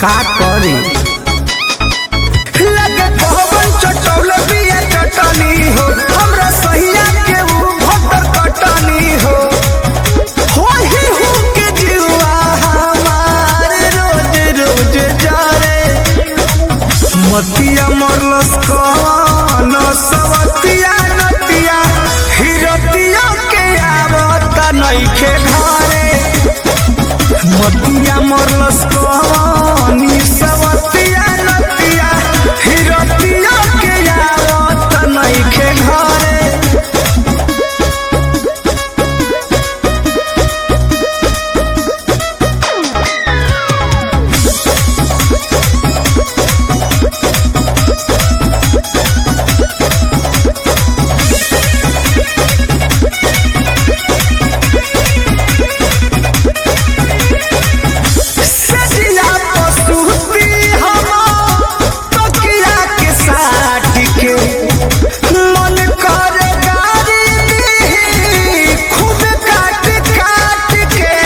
का करी लगे पवन चटौल बिया चटनी हो हमरा सहिया के ऊ भटर कटनी हो होही हु के जीवा हमार रोज रोज जारे मतिया मरलस कवन सवतिया नतिया हिरतिया के आवत नइखे घरे मतिया मरलस कवनी सवतिया नतिया हिरतिया के आवत नइखे घरे सजिया पस्तुती हम तकिया के साथ के मन करे गारी दी खुद काट काट के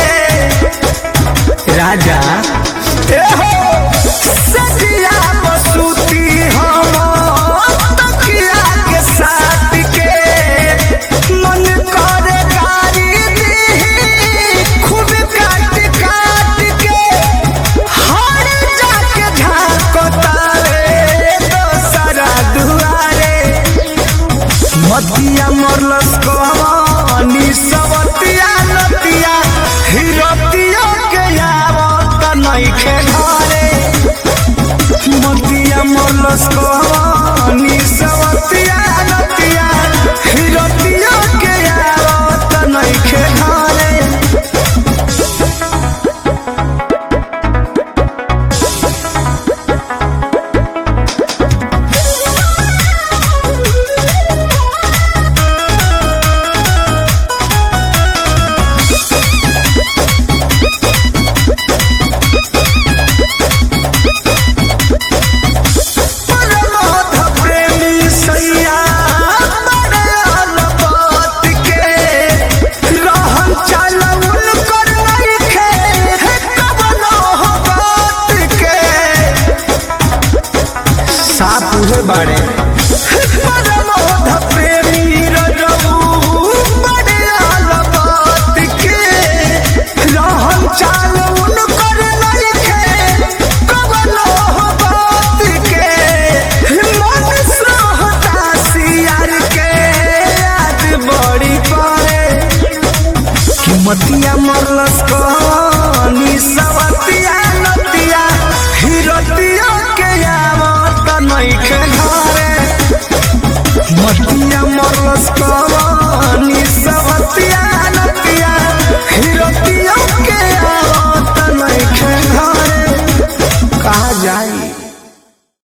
राजा एहो सजिया पस्तुती हम तकिया के साथ के मन करे गारी दी खुद काट काट के हर जाके झांकता रे दोसरा दुआरे मतिया मरलस कहानी सवतिया नतिया हिरतिया के आवत नइखे घरे मतिया मरलस कहानी सवतिया नतिया हिरतिया के आवत नइखे घरे परमोध प्रेमी सैया बड़ाल बात के रहन चलउल कर नइखे हे कवनो हो बात के साफ उहे बाड़े परमोध प्रेमी रजऊ बड़ाल बात के रहन चलउल कर नइखे कवनो हो बात के मन सहता सियार के याद बड़ी पड़े मतिया मरलस कहानी सवतिया नतिया हिरतिया के आवत नइखे घरे मतिया मरलस कहानी